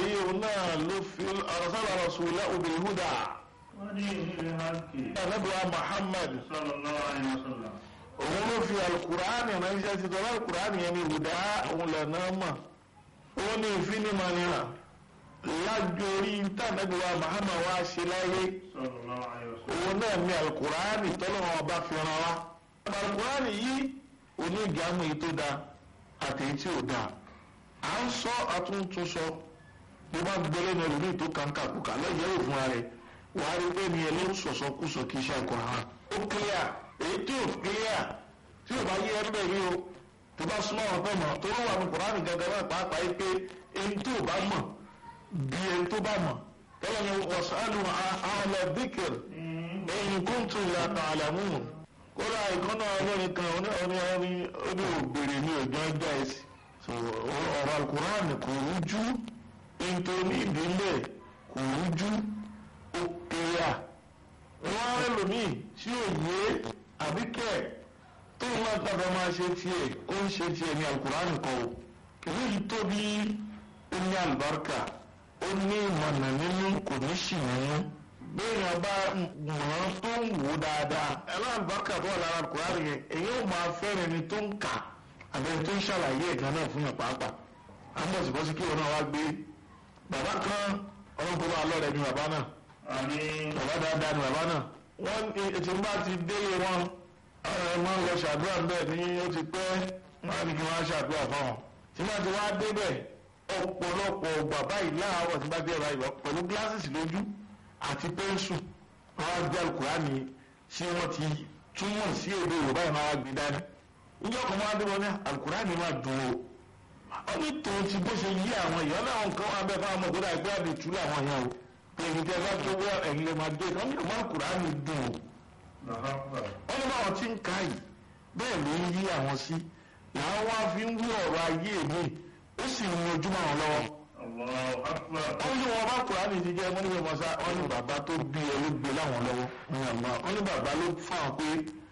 yìí òun náà ló fi arsala rasulahu bil huda ودين الحق anabiwa muhammad صلى الله عليه وسلم òun ló fi alukur'ani ránṣẹ́ sí tọ́lá alukur'ani yẹn ní huda òun lẹ́nà mọ̀ òun ní ìfinimọ̀nìyàn lájorí tànàbíwa muhammad wá ṣe láyé صلى الله عليه وسلم òun náà ní alukur'ani tọ́lọ́wọ́n ọba fi ràn wá alukur'ani yìí òní ìgbàmù yìí tó dáa àti èyí tí ò dáa à ń sọ àtúntún sọ bí wọ́n gbélé ní ẹlòmíì tó kàńkà kúkà lọ́yẹ̀ ò fún ara rẹ̀ wàá rí pé ní ẹ ló ń sọ̀sọ̀ kú sọ kí iṣẹ́ alukur'an ó clear èyí tí ò clear tí ò bá yé ẹ bẹ́ẹ̀ rí o tó bá súnmọ́ àwọn tó mọ̀ tó wà ní kur'an gangan náà pàápàá yìí pé ẹni tó bá mọ̀ bí ẹni tó bá mọ̀ tọ́lá ni wasalu ahla dhikr in kuntum la ta'lamun kódà ìkànnà ọlọ́rin kan oní oní oní oní òbèrè ní ọjọ́ ọjọ́ ẹ̀sìn so ọ̀rọ̀ alukur'an kò rújú nítorí ìdílé kò rújú ó kéya wọ́n á lòmíì tí ò yé àbíkẹ́ tó ń máa tàbí máa ṣe tiẹ̀ ó ń ṣe tiẹ̀ ní alukur'an kan o kìí yìí tóbi ó ní àlùbáríkà ó ní ìmọ̀nà nínú kò ní ṣì nínú béèyàn bá mọ̀ ọ́n tó ń wò dáadáa ẹ̀rọ àlùbáríkà tó wà lára alukur'an yẹn èyí ò máa fẹ́rẹ̀ ni tó ń kà àbẹ̀rẹ̀ tó ń ṣàlàyé ẹ̀gán náà fún yàn pàápàá àbọ̀sibọ́sí kí wọn náà wá gbé bàbá kan ọlọ́pàá bá lọ́rẹ̀ ni bàbá náà آمين bàbá dáadáa ni bàbá náà wọ́n ètò bá ti délé wọn ẹ máa ń lọ ṣàdúrà bẹ́ẹ̀ ni ó ti pẹ́ wọ́n á ní kí wọ́n á ṣàdúrà fáwọn tí wọ́n ti wá débẹ̀ ọ̀pọ̀lọpọ̀ bàbá yìí láàárọ̀ tí bá dé ẹ̀rọ ìwà pẹ̀lú gíláṣìsì lójú àti pẹ́ńsù wọ́n á gbé alukurani tí wọ́n ti túmọ̀ sí èdè Yorùbá yìí máa wá gbé dání níjọ́ kan máa dé wọn ní alukurani máa dùn o wọ́n ní tòun ti bó ṣe yí àwọn èèyàn náà nǹkan wọn abẹ́ fáwọn ọmọ ìgbọ́dọ̀ àgbẹ̀ àdìtú làwọn yẹn o èyí tẹ́ bá tó wọ ẹ̀yìn lè máa dé wọ́n ní ìmọ̀ alukurani dùn o الله أكبر wọ́n ní báwọn tí ń ka yìí bẹ́ẹ̀ ló ń yí àwọn sí làwọn wá fi ń wú ọ̀rọ̀ ayé mi ó sì ń ojúmọ́ àwọn lọ́wọ́ الله أكبر wọ́n ní wọn bá kùránì ti jẹ́ wọ́n ní wọn sá wọ́n ní bàbá tó bí ẹ ló gbé láwọn lọ́wọ́ ní àmọ́ wọ́n ní bàbá ló fáwọn pé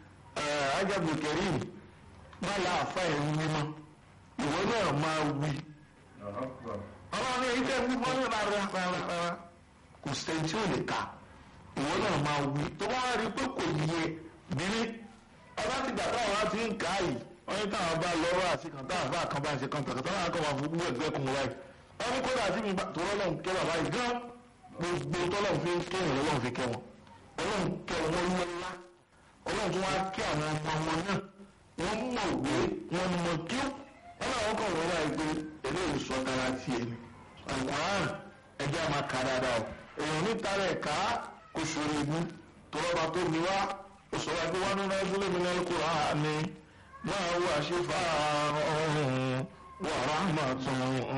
ajabu kẹrin má láàfà ẹ̀rù mímọ́ ìwọ náà máa wí الله أكبر ọlọ́run ní èyí tẹ́ ń wípọ́ ní rárá rárá rárá kò sẹ́ni tí ò lè kà ìwọ náà máa wí tó bá wá rí pé kò yẹ bírí ọba ti gbà táwọn á ti ń kà á yìí wọ́n ní táwọn bá lọ́rọ̀ àti kan táwọn bá kan bá ṣe kan tàkàtà náà kọ́ máa fún gbogbo ẹgbẹ́ kun wáyé wọ́n ní kódà tí mi bá tó lọ́lọ́run kẹ́ bàbá yìí gán gbogbo tọ́lọ́run fi ń kẹ́ wọn lọ́lọ́run fi kẹ́ wọn ọlọ́run kẹ́ wọn lọ́lá ọlọ́run tó wá kẹ́ àwọn ọmọ wọn náà wọ́n mọ̀ wé wọ́n mọ̀ kí ó wọ́n náà wọ́n kàn wọ́n wáyé pé eléyìí sọ tara tiẹ̀ ni àlùkòrán ẹjẹ́ àmà kà dáadáa o èèyàn níta rẹ̀ ká kò ṣòro ìbú tó lọ́ba tó mi wá ó sọ wá pé wọ́n nínú ẹgbẹ́ mi náà kúrò á ní máa wà ṣe fà ọ̀hún wà ráhùnmàtún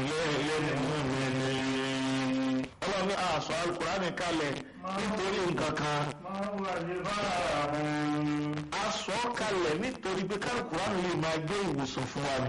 lẹ́yìn ọlọ́ni àṣọ àlùkòrán kalẹ̀ nítorí nǹkan kan ما هو جباه aṣọ kalẹ̀ nítorí pé kálukùrán lè máa gbé ìwòsàn fún wa ni.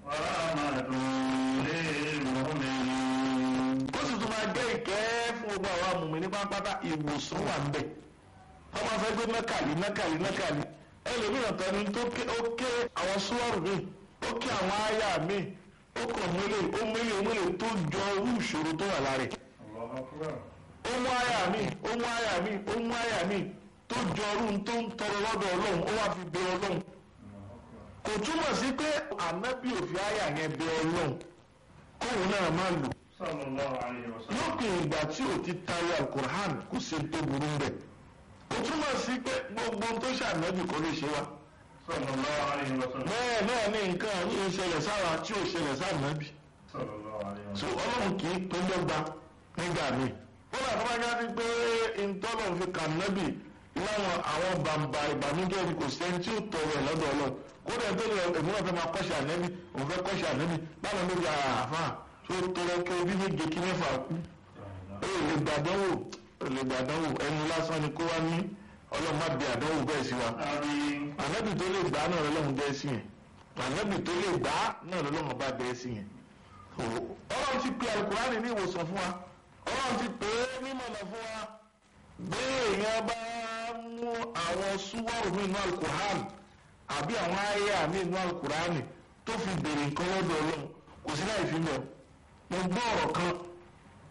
ورحمة للمؤمنين ó sì tún máa jẹ́ ìkẹ́ fún gbogbo àwọn amùmí ní pápátá ìwòsàn wà ń bẹ̀. wọ́n máa fẹ́ gbé mẹ́kàlí mẹ́kàlí mẹ́kàlí ẹlòmíràn tán ni tó ké ó ké àwọn súwọ́rù mi ó ké àwọn àyà mi ó kàn mélé ó mélé ó mélé tó jọ irú ìṣòro tó wà lára ẹ̀. الله أكبر ó mú àyà mi ó mú àyà mi ó mú àyà mi tó jọ irú tó ń tọrọ lọ́dọ̀ ọlọ́run ó wá fi bẹ ọlọ́run kò túmọ̀ sí pé ànábì òfin àyà yẹn bẹ ọlọ́run kóun náà máa lò صلى الله عليه وسلم lópin ìgbà tí ò ti tayọ alukur'an kò sí tó burú ń bẹ̀. ó túmọ̀ sí pé gbogbo ohun tó ṣànábì kò lè ṣe wa. صلى الله عليه وسلم bẹ́ẹ̀ náà ní nǹkan yìí ṣẹlẹ̀ sára tí ò ṣẹlẹ̀ sáànábì. صلى الله عليه so وسلم ọlọ́run kì í tó dọ́gba nígbà míì. ó là fún wájú sí pé ìtọ́lọ̀ fi kànábì láwọn àwọn bàǹbà ìbànújẹ́ ni kò sẹ́ni tí ó tọrọ ẹ̀ lọ́dọ̀ ọlọ́run kódà tó lè èmi náà fẹ́ máa kọ́ṣẹ́ ànẹ́bì òun fẹ́ kọ́ṣẹ́ ànẹ́bì báwọn ló di àáfà tó tọrọ kí obí méje kí mẹ́fà kú ó lè gbàdánwò ó lè gbàdánwò ẹnu lásán ni kó wá ní ọlọ́run má bí àdánwò bẹ́ẹ̀ sí wa آمين ànábì tó lè gbà náà lọ́lọ́run bẹ́ẹ̀ sí yẹn ànábì tó lè gbà náà lọ́lọ́run bá bẹ́ẹ̀ sí yẹn ọlọ́run ti pe alukurani ní ìwòsàn fún wa ọlọ́run ti pè é mímọ̀nà fún wa bí èèyàn bá mú àwọn súwọ́rù mi inú alukurani àbí àwọn àyà mi inú alukurani tó fi béèrè nǹkan lọ́dọ̀ ọlọ́run kò sí láì fi mọ̀ mo gbọ́ ọ̀rọ̀ kan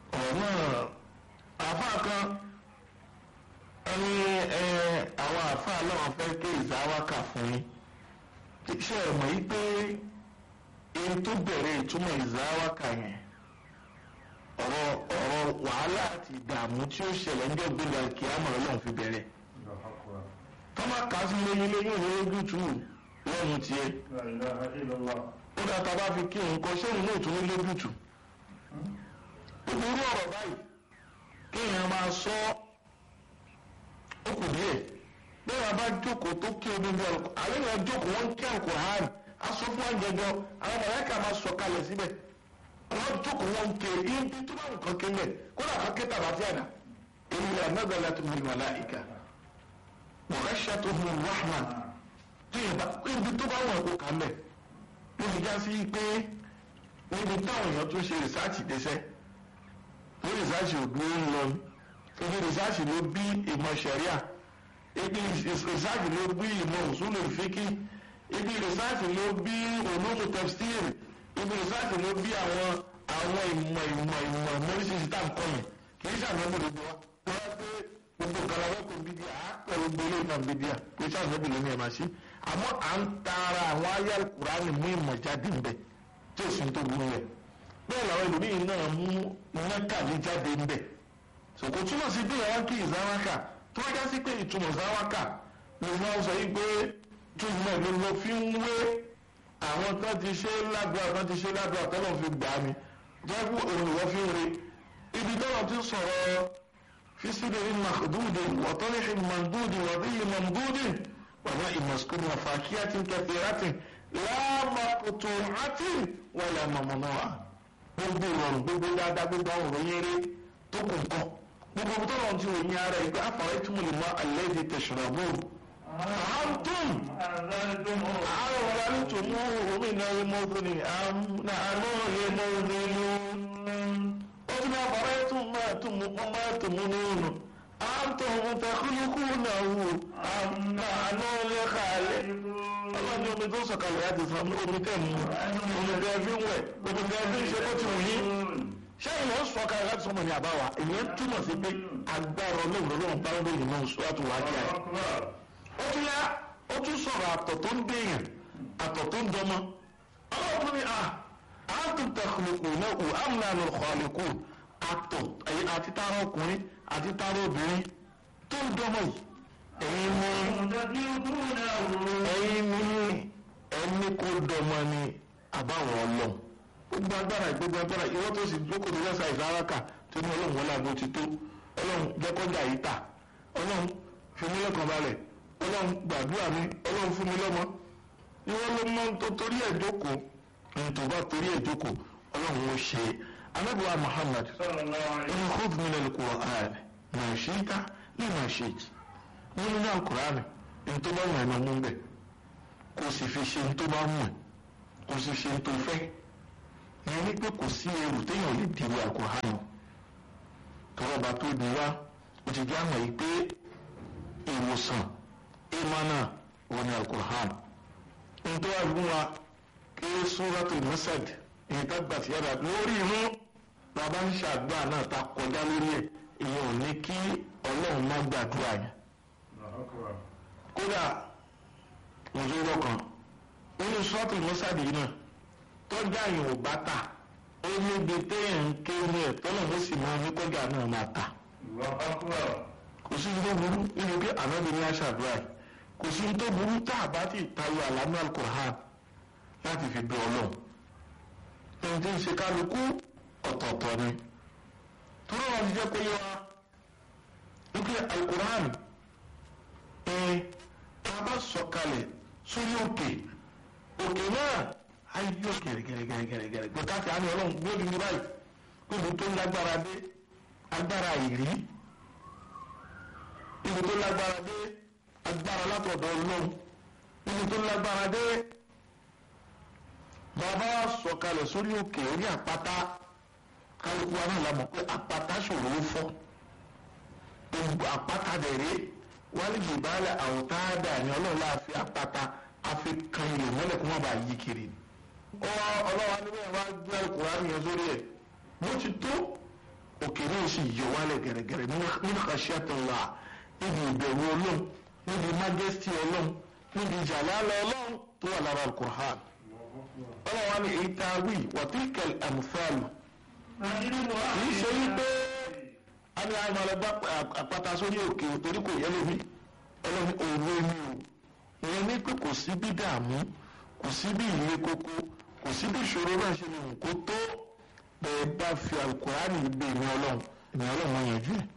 ọ̀rọ̀ náà àáfàá kan ẹni ẹ àwọn àáfàá náà fẹ́ ké ìzáwákà fún yín ṣé ẹ mọ̀ yí pé èyí tó bẹ̀rẹ̀ ìtumọ̀ ìzáwákà yẹn ọ̀rọ̀ ọ̀rọ̀ wàhálà àti ìdààmú tí ó ṣẹlẹ̀ ní ọ̀gbìnrin àkíyàmọ̀ ọlọ́run fi bẹ̀rẹ̀ الله أكبر tọ́mà kà sí lóyún lóyún ìwé ojútùú lọ́run tiẹ̀ لا إله إلا الله ó dáa tá a bá fi kí nǹkan ṣéun náà tún ní lójútùú ìgboro ọ̀rọ̀ báyìí kéèyàn máa sọ ó kù díẹ̀ bẹ́ẹ̀ wá bá jókòó tó kí omi bí ọ̀rọ̀ àlẹ́ yẹn jókòó wọ́n ń kí àkùrọ̀ hàn aṣọ fún àjẹjọ àwọn mọ̀lẹ́kà máa sọ kalẹ̀ síbẹ̀ wọ́n jókòó wọ́n ń ké ibi tó bá nǹkan ké mẹ́ kódà kan ké tàbá tí àná èyí rẹ̀ mẹ́gbẹ̀lá tó mú màláíkà wọ̀rẹ́ṣẹ́ tó mú rahman tí ìbá ibi tó bá wọn kó kà mẹ́ ló fi já sí pé níbi táwọn èèyàn tún ṣe rìsáàtì dẹ́sẹ́ ní rìsáàtì òdúró ń lọ ibi rìsáàtì ló bí ìmọ̀ ṣẹ̀ríà ibi rìsáàtì ló bí ìmọ̀ òṣùlù fíkì ibi rìsáàtì ló bí olóòtú tẹ̀síìr ibi rìsáàtì ló bí àwọn àwọn ìmọ̀ ìmọ̀ ìmọ̀ mẹ́rìsìsì tá à ń kọ́ yẹn kì í ṣàmẹ́bù ló bí wa wọ́n pé gbogbo galawọ́ kò bí díà á pẹ̀lú gbélé náà bí díà kì í ṣàmẹ́bù ló ní ẹ̀ máa ṣe àmọ́ à ń taara àwọn ayé Kùránì mú ìmọ̀ jáde ń bẹ̀ tí ò sí tó burú rẹ̀ bẹ́ẹ̀ làwọn ẹlòmíín náà mú mẹ́kàlí jáde ń bẹ̀ sòkò túmọ̀ sí bí àwọn kì í záwákà tó wájá sí pé ìtumọ̀ záwákà ni wọ́n sọ yìí pé túmọ̀ ló lọ fi ń wé àwọn tó ti ṣe lágbára tó ti ṣe lágbára tọ́lọ̀ fi gbà mí jẹ́kú òun ìwọ́ fi ń re ibi tọ́lọ̀ ti sọ̀rọ̀ fi síbi màdúdì wọ́tọ́lẹ́hì màdúdì wọ́bíyì màdúdì wàbá ìmọ̀sùkúrú àfàkíyàtì kẹfìrátì láàmàkùtù àti wàlẹ̀ mọ̀mọ́nọ́wà gbogbo ìrọ̀rùn gbogbo dáadáa gbogbo àwọn òròyìn eré tó kù nǹkan gbogbo tó lọ́n ti ròyìn ara ìgbà àfàrẹ́ tí mo lè mọ alẹ́ di tẹ̀sùrọ̀bù. àǹtùm أنزلتموه àwọn ọ̀rọ̀ alítùmú omi náà yé mọ́tò ní àánú yé mọ́tò ní. ó ti máa fàrẹ́ tún máa tún mú wọ́n máa tún mú nínú. àǹtùm tẹ̀kúlùkù náà wò àánú lè kàlẹ́. ọlọ́ni omi tó sọ̀kalẹ̀ láti sọ omi tẹ̀ mú omi tẹ̀ fi ń wẹ̀ omi tẹ̀ fi ń ṣe bó ti wù yín ṣé ìwọ̀n sọ ká láti sọmọ ní àbáwá ìyẹn túmọ̀ sí pé agbára ọlọ́run lọ́wọ́ bá ń lóyún náà sọ́wọ́tò wá kí الله ẹ̀. أكبر ó tún yá ó tún sọ̀rọ̀ àtọ̀ tó ń béèyàn àtọ̀ tó ń dọmọ. ọlọ́run ní à á tún tẹ̀kùlùkù náà kù àmúlà ló kọ̀ọ̀lùkù àtọ̀ ẹ̀yìn àti tààrà ọkùnrin àti tààrà obìnrin tó ń dọmọ yìí. ẹ̀yin ní تدركونه ẹ̀yin ní ẹni kó dọmọ ni àbáwọn ọlọ́run gbogbo agbára gbogbo agbára ìwọ́n tó sì jókòó tó lẹ́sà ìsáráka tó ní ọlọ́run wọlé àgbo ti tó ọlọ́run jẹ́kọ́jà yìí tà ọlọ́run fi mí lọ́kàn balẹ̀ ọlọ́run gbàdúrà mi ọlọ́run fún mi lọ́mọ ìwọ́n ló mọ tó torí ẹ̀ jókòó ní tó bá torí ẹ̀ jókòó ọlọ́run ó ṣe é anábìwá Muhammad صلى الله عليه in khudh min al-Qur'an ma shi'ta lima shi'ta nínú náà Kùránì ní tó bá wù ẹ́ máa mú bẹ́ẹ̀ kò sì fi ṣe ní tó bá wù ẹ́ kò sì ṣe ní tó fẹ́ ìyẹn ní pé kò sí ẹrù téèyàn lè dìbò àkùránì tọrọba tó di wá ó ti já mọ̀ yìí pé ìwòsàn ìmọ̀nà wọn ni àkùránì nítorí wà fún wa kí Suratul Masad èyí tá gbà sí yàrá lórí inú bàbá ń ṣàdúrà náà ta kọjá lórí ẹ̀ ìyẹn ò ní kí Ọlọ́run má gbàdúrà yẹn الله أكبر kódà òjòrò kan nínú Suratul Masad yìí náà tọ́jà yìí ò bá tà ó níbi téèyàn ń ké ní ẹ̀ tọ́lọ̀ ó sì máa ní kọjá náà máa tà الله أكبر kò sí ní tó burú nínú pé ànábi ní aṣàdúrà yìí kò sí ní tó burú tá a bá ti tayọ àlámú alukur'an láti fi bẹ Ọlọ́run ẹni tí ń ṣe kálukú ọ̀tọ̀ọ̀tọ̀ ni tọ́lọ́ wọn ti jẹ́ pé yẹ wa wípé alukur'an ẹ̀ tá a bá sọ̀kalẹ̀ sórí òkè òkè náà ayé yóò gẹ̀rẹ́gẹ̀rẹ́gẹ̀rẹ́gẹ̀rẹ́ gbọ́dọ̀ káfíà ni Ọlọ́run gbọ́dọ̀ ní báyìí gbọ́dọ̀ tó lágbára dé agbára ìrí ibi tó lágbára dé agbára látọ̀dọ̀ ọlọ́run ibi tó lágbára dé bàbá sọ̀kalẹ̀ sórí òkè orí àpáta kálukú wa náà la mọ̀ pé àpáta ṣòro ó fọ́ gbogbo àpáta dẹ̀rẹ́ wálé jìbálẹ̀ àwòtáàdà ni ọlọ́run láà fi àpáta àfi kan ilẹ̀ mọ́lẹ̀ kó má bàa yí kiri ó wá ọlọ́wà níbẹ̀ wá gbé Kùránì yẹn sórí ẹ̀ bó ti tó òkè náà sì yọ wálẹ̀ gẹ̀rẹ́gẹ̀rẹ́ nínú khashyatillah níbi ìbẹ̀rù ọlọ́run níbi majesty ọlọ́run níbi jalala ọlọ́run tó wà lára al-Qur'an ọlọ́run wa ní èyí tá a wí wàtíkẹ̀l amúfàlù kì í ṣe wípé a ní àwọn ọlọ́gbà àpáta sórí òkè torí kò yẹ lómi ọlọ́run òwe mi o ìyẹn ní pé kò sí bí dààmú kò sí bí ìlé koko kò sí bí ìṣòro náà ṣe lè wù kó tó bẹ́ẹ̀ bá fi alukurani gbé ìní ọlọ́run ìní ọlọ́run wọn yanjú ẹ̀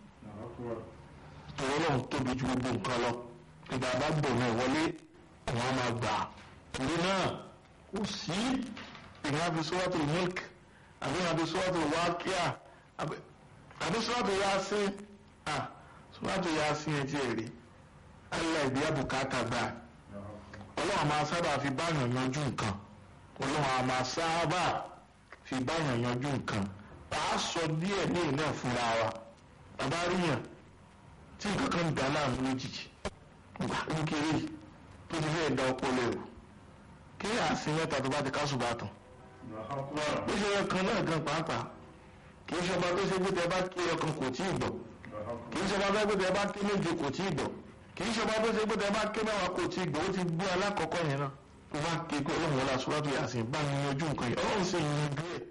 tòun ọlọ́run tóbi ju gbogbo nǹkan lọ ìgbà bá gbọ̀ náà wọlé àwọn á máa gbà torí náà kò sí ìyẹn àfi sọ́wọ́tò milk àbí àfi sọ́wọ́tò wákíà àbí sọ́wọ́tò yasin ah sọ́wọ́tò yasin ẹ̀ tiẹ̀ rí alẹ́ ìbí àbùkátà gbà ọlọ́run máa sábà fi báyàn yanjú nǹkan ọlọ́run máa sábà fi báyàn yanjú nǹkan a sọ díẹ̀ ní ìná fúnra wa bàbá ríyàn tí nǹkan kan dà láàmú lójijì gbà kékeré tó ti fẹ́ da ọpọlọ ẹ̀rù kí àsìn mẹ́ta tó bá ti ká ṣùgbọ́n àtàn bó ṣe yẹ kan náà gan pàápàá kì í ṣọba tó ṣe pé tẹ bá kí ọkàn kò tí ì gbọ́ kì í ṣọba tó ṣe pé tẹ bá kí méje kò tí ì gbọ́ kì í ṣọba tó ṣe pé tẹ bá kí mẹ́wàá kò tí ì gbọ́ ó ti gbé alákọ̀ọ́kọ́ yẹn náà tó bá ké pé ọlọ́run wọlé aṣọ́lájú yàsìn bá mi yanjú nǹkan yẹn ọlọ́run sì yanjú ẹ̀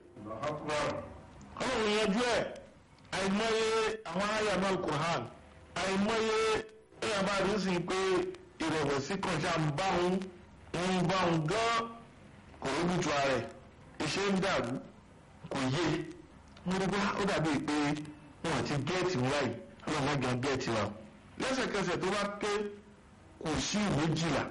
ọlọ́run yanjú ẹ̀ àìmọye àwọn àyà náà Qur'an àìmọye ẹ̀yà bá rí sí pé ìrẹ̀wẹ̀sì kan ṣáà ń bá òun ń bá òun gán kò rójú ju ara ẹ̀ iṣẹ́ ń dàrú kò yé mo rí bá ó dàbí pé wọn àti gẹ́ẹ̀tì ń wáyé ọlọ́run má gan gẹ́ẹ̀tì wa lẹ́sẹ̀kẹsẹ̀ tó bá ké kò sí méjìlá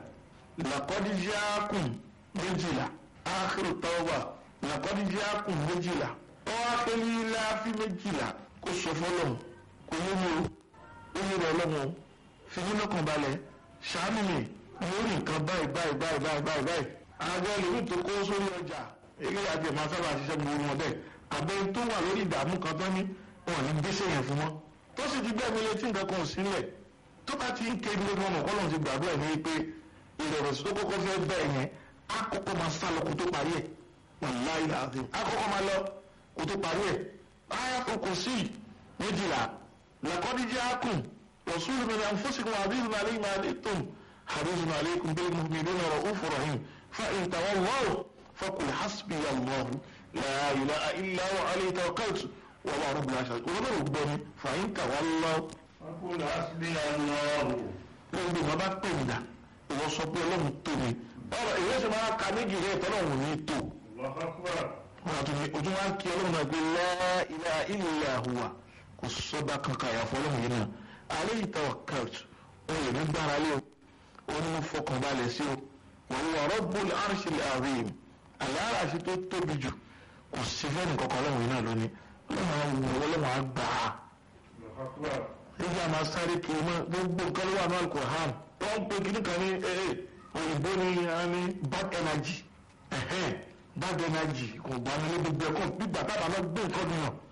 làkọ́díjáàkùn méjìlá ákérò tọ́wà làkọ́díjáàkùn méjìlá wọ́n á pé ní láàfin méjìlá kó sọ fọlọ́run kò yé mi o ó yé rẹ lọ́wọ́ fi mí lọ́kàn balẹ̀ ṣàánú mi lórí nǹkan báyìí báyìí báyìí báyìí báyìí báyìí àgọ́ lèmi tó kó sórí ọjà eré àti ẹ̀ máa sábà ṣiṣẹ́ gbogbo wọn bẹ́ẹ̀ àbẹ̀yìn tó wà lórí ìdààmú kan tán ní wọn ní gbèsè yẹn fún wọn tó sì ti bẹ́ẹ̀ mi létí nǹkan kan sílẹ̀ tó bá ti ń ké ilé wọn mọ̀ kọ́lọ́n ti gbàdúrà ní pé ìrẹ̀wẹ̀sì tó kọ́kọ́ fẹ́ bẹ́ẹ̀ yẹn àkọ́kọ́ máa sá lọ kó tó parí ẹ̀ wàláì làásìm àkọ́kọ́ máa lọ kó tó parí ẹ̀ ayàtọ̀ kò sí méjìlá làkọ́díjẹ́ àkùn rọ̀ṣúlù mi náà fúnṣìkún àdéhùn àlẹ́yìn àlẹ́tùm àdéhùn àlẹ́kùn bẹ́ẹ̀ mú mi lónà rọ̀ òfurọ̀ yìí fa ìtàwọn wọ́ọ̀ fọkùn hasbi allahu la ilaha illa huwa alayhi tawakkaltu wa huwa rabbul arshil azim wọ́n bẹ̀rù gbọ́ ni fa ìtàwọn lọ́wọ́ Fakul hasbi Allahu. lórí bí wọn bá pè mí dà ìwọ sọ pé ọlọ́run tó mi ọ̀rọ̀ ìwé ṣe máa ka méjì rẹ̀ tọ́lọ́run ní tó Allahu akbar. wọn àti ojú wa ń kí ọlọ́run náà pé la ilaha illa huwa kò sọ́ba kankan àyàfọ́ ọlọ́run yìí náà alayhi tawakkaltu wọn lè ní gbára lé o wọn ní mo fọkàn balẹ̀ sí o wa huwa rabbul arshil azim àlàáràṣí tó tóbi jù kò sí fẹ́ẹ̀nì kankan ọlọ́run yìí náà lónìí ọlọ́run á wù ọlọ́run á gbà á Allahu akbar. nígbà máa sáré kiri mọ́ gbogbo nǹkan ló wà ní alukur'an wọ́n ń pe kíní kan ní ee òyìnbó ní a ní bad energy ẹ̀hẹ́n bad energy kò gbà mí ní gbogbo ẹ̀kọ́ gbígbà tábà náà gbé nǹkan nìyàn